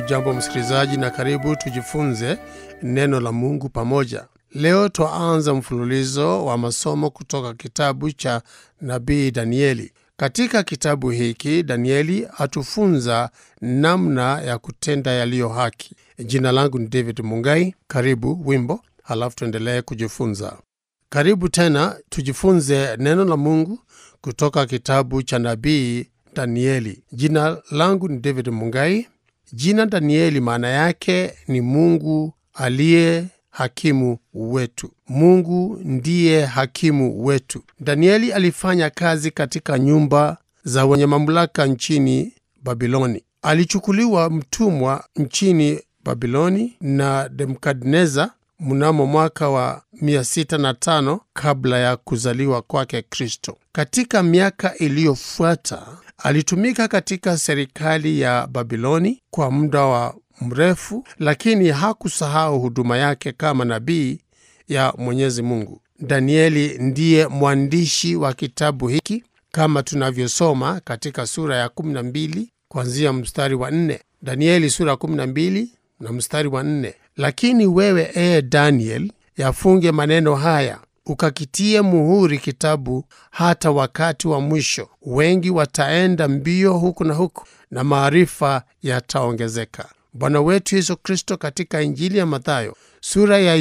Hujambo msikilizaji, na karibu tujifunze neno la Mungu pamoja. Leo twaanza mfululizo wa masomo kutoka kitabu cha nabii Danieli. Katika kitabu hiki Danieli atufunza namna ya kutenda yaliyo haki. Jina langu ni David Mungai. Karibu wimbo, halafu tuendelee kujifunza. Karibu tena tujifunze neno la Mungu kutoka kitabu cha nabii Danieli. Jina langu ni David Mungai. Jina Danieli maana yake ni Mungu aliye hakimu wetu. Mungu ndiye hakimu wetu. Danieli alifanya kazi katika nyumba za wenye mamlaka nchini Babiloni. Alichukuliwa mtumwa nchini Babiloni na Nebukadneza mnamo mwaka wa 605 kabla ya kuzaliwa kwake Kristo. Katika miaka iliyofuata alitumika katika serikali ya Babiloni kwa muda wa mrefu, lakini hakusahau huduma yake kama nabii ya Mwenyezi Mungu. Danieli ndiye mwandishi wa kitabu hiki kama tunavyosoma katika sura ya 12 kuanzia mstari wa 4. Danieli sura ya 12 na mstari wa 4. Lakini wewe ee Daniel, yafunge maneno haya ukakitie muhuri kitabu hata wakati wa mwisho. Wengi wataenda mbio huku na huku, na maarifa yataongezeka. Bwana wetu Yesu Kristo katika Injili ya Mathayo sura ya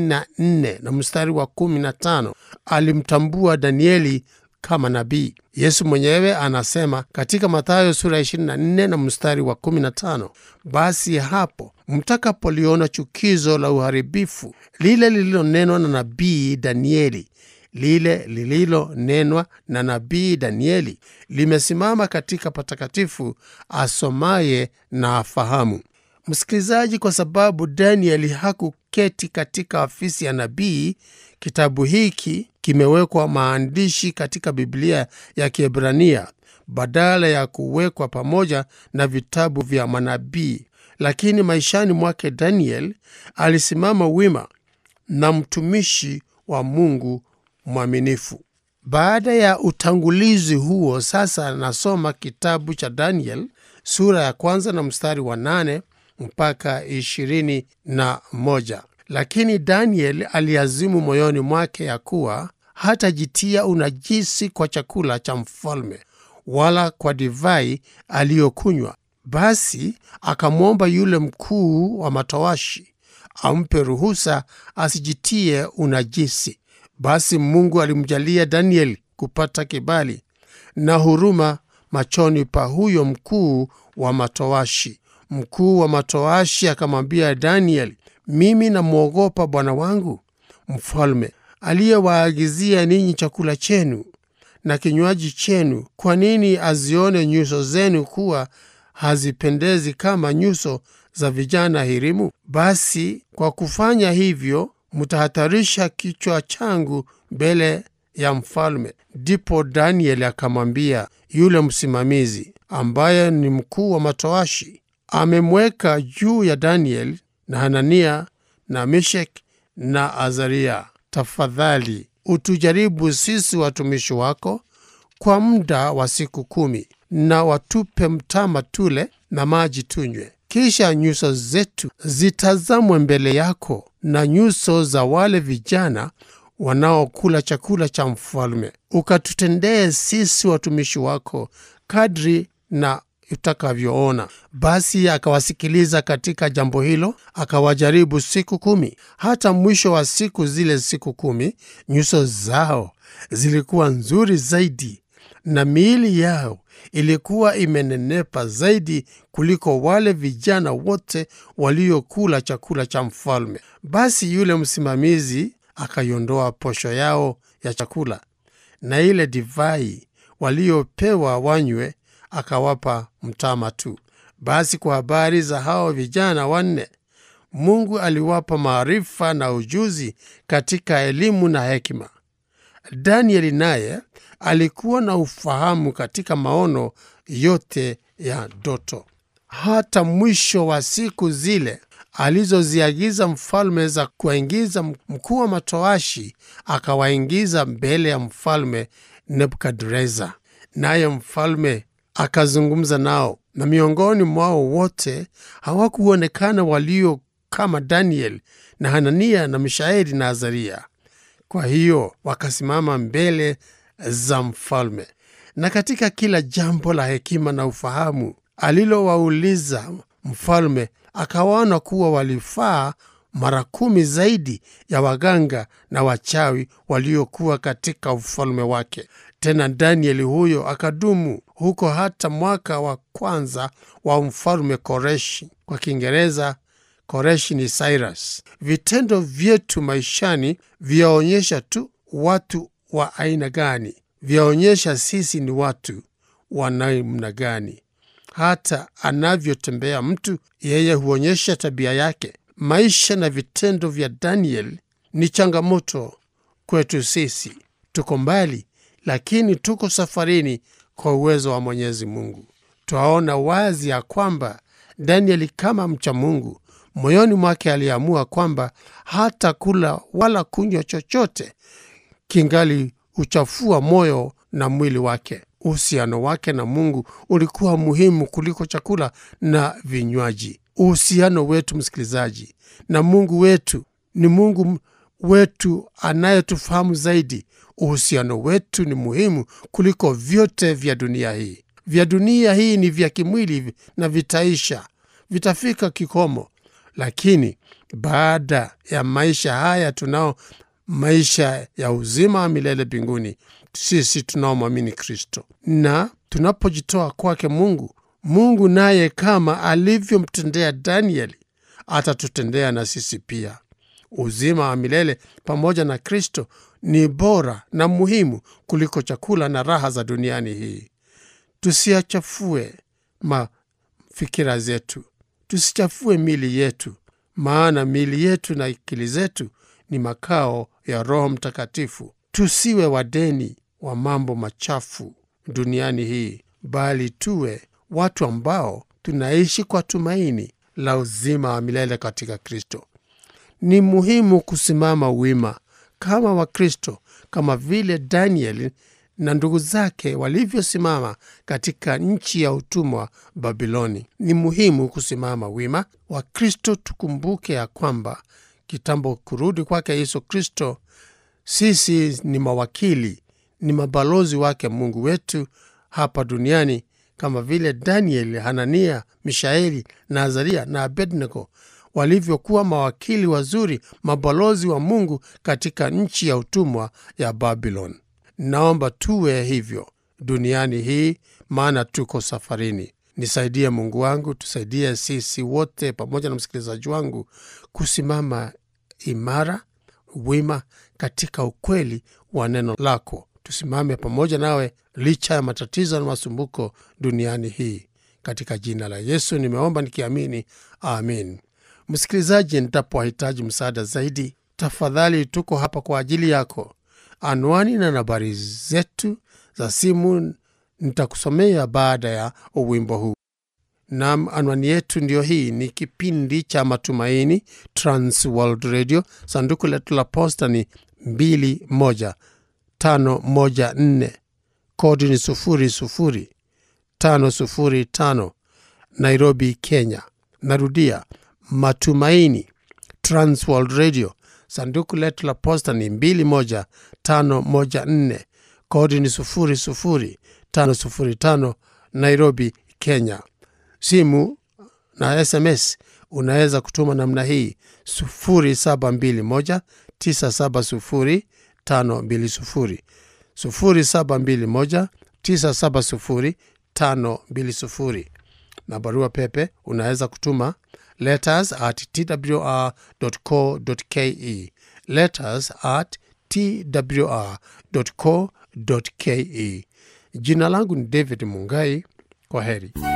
24 na mstari wa 15 alimtambua Danieli kama nabii. Yesu mwenyewe anasema katika Mathayo sura ya 24 na mstari wa 15, basi hapo mtakapoliona chukizo la uharibifu lile lililonenwa na nabii Danieli, lile lililonenwa na nabii Danieli limesimama katika patakatifu, asomaye na afahamu. Msikilizaji, kwa sababu Danieli hakuketi katika ofisi ya nabii, kitabu hiki kimewekwa maandishi katika Biblia ya Kiebrania badala ya kuwekwa pamoja na vitabu vya manabii. Lakini maishani mwake Daniel alisimama wima na mtumishi wa Mungu mwaminifu. Baada ya utangulizi huo, sasa nasoma kitabu cha Daniel sura ya kwanza na mstari wa nane mpaka ishirini na moja. Lakini Daniel aliazimu moyoni mwake ya kuwa hatajitia unajisi kwa chakula cha mfalme wala kwa divai aliyokunywa. Basi akamwomba yule mkuu wa matowashi ampe ruhusa asijitie unajisi. Basi Mungu alimjalia Daniel kupata kibali na huruma machoni pa huyo mkuu wa matowashi. Mkuu wa matowashi akamwambia Daniel, mimi namwogopa bwana wangu mfalme, aliyewaagizia ninyi chakula chenu na kinywaji chenu. Kwa nini azione nyuso zenu kuwa hazipendezi kama nyuso za vijana hirimu? Basi kwa kufanya hivyo mtahatarisha kichwa changu mbele ya mfalme. Ndipo Danieli akamwambia yule msimamizi ambaye ni mkuu wa matowashi, amemweka juu ya Daniel na Hanania na Meshek na Azaria, tafadhali utujaribu sisi watumishi wako kwa muda wa siku kumi, na watupe mtama tule na maji tunywe, kisha nyuso zetu zitazamwe mbele yako na nyuso za wale vijana wanaokula chakula cha mfalme, ukatutendee sisi watumishi wako kadri na utakavyoona. Basi akawasikiliza katika jambo hilo, akawajaribu siku kumi. Hata mwisho wa siku zile siku kumi, nyuso zao zilikuwa nzuri zaidi na miili yao ilikuwa imenenepa zaidi kuliko wale vijana wote waliokula chakula cha mfalme. Basi yule msimamizi akaiondoa posho yao ya chakula na ile divai waliopewa wanywe akawapa mtama tu. Basi kwa habari za hao vijana wanne, Mungu aliwapa maarifa na ujuzi katika elimu na hekima. Danieli naye alikuwa na ufahamu katika maono yote ya ndoto. Hata mwisho wa siku zile alizoziagiza mfalme za kuwaingiza mkuu wa matoashi, akawaingiza mbele ya mfalme Nebukadreza, naye mfalme akazungumza nao, na miongoni mwao wote hawakuonekana walio kama Daniel na Hanania na Mishaeli na Azaria. Kwa hiyo wakasimama mbele za mfalme, na katika kila jambo la hekima na ufahamu alilowauliza mfalme, akawaona kuwa walifaa mara kumi zaidi ya waganga na wachawi waliokuwa katika ufalme wake. Tena Danieli huyo akadumu huko hata mwaka wa kwanza wa mfalme Koreshi. Kwa Kiingereza Koreshi ni Cyrus. Vitendo vyetu maishani vyaonyesha tu watu wa aina gani, vyaonyesha sisi ni watu wa namna gani. Hata anavyotembea mtu, yeye huonyesha tabia yake. Maisha na vitendo vya Daniel ni changamoto kwetu sisi. Tuko mbali, lakini tuko safarini kwa uwezo wa Mwenyezi Mungu. Twaona wazi ya kwamba Danieli kama mcha Mungu moyoni mwake aliamua kwamba hata kula wala kunywa chochote kingali uchafua moyo na mwili wake. Uhusiano wake na Mungu ulikuwa muhimu kuliko chakula na vinywaji. Uhusiano wetu, msikilizaji, na Mungu wetu ni Mungu wetu anayetufahamu zaidi. Uhusiano wetu ni muhimu kuliko vyote vya dunia hii. Vya dunia hii ni vya kimwili na vitaisha, vitafika kikomo, lakini baada ya maisha haya tunao maisha ya uzima wa milele mbinguni, sisi tunaomwamini Kristo. Na tunapojitoa kwake Mungu, Mungu naye kama alivyomtendea Danieli atatutendea na sisi pia. Uzima wa milele pamoja na Kristo ni bora na muhimu kuliko chakula na raha za duniani hii. Tusiachafue mafikira zetu, tusichafue mili yetu, maana mili yetu na akili zetu ni makao ya Roho Mtakatifu. Tusiwe wadeni wa mambo machafu duniani hii, bali tuwe watu ambao tunaishi kwa tumaini la uzima wa milele katika Kristo. Ni muhimu kusimama wima kama Wakristo, kama vile Danieli na ndugu zake walivyosimama katika nchi ya utumwa Babiloni. Ni muhimu kusimama wima. Wakristo tukumbuke ya kwamba kitambo kurudi kwake Yesu Kristo, sisi ni mawakili, ni mabalozi wake Mungu wetu hapa duniani, kama vile Danieli, Hanania, Mishaeli na Azaria na Abednego walivyokuwa mawakili wazuri, mabalozi wa Mungu katika nchi ya utumwa ya Babylon. Naomba tuwe hivyo duniani hii, maana tuko safarini. Nisaidie Mungu wangu, tusaidie sisi wote pamoja na msikilizaji wangu kusimama imara, wima katika ukweli wa neno lako. Tusimame pamoja nawe licha ya matatizo na masumbuko duniani hii. Katika jina la Yesu nimeomba nikiamini, amin. Msikilizaji, nitapowahitaji msaada zaidi, tafadhali, tuko hapa kwa ajili yako. Anwani na nambari zetu za simu nitakusomea baada ya wimbo huu. Nam, anwani yetu ndiyo hii. Ni kipindi cha Matumaini, Trans World Radio. Sanduku letu la posta ni 21514 kodi ni 00505 Nairobi, Kenya. Narudia, Matumaini, Trans World Radio. Sanduku letu la posta ni 21514 kodi ni 00505 Nairobi, Kenya. Simu na SMS unaweza kutuma namna hii 0721 970 520 0721 970 520 na barua pepe unaweza kutuma letters at twr.co.ke letters at twr.co.ke. Jina langu ni David Mungai. Kwa heri.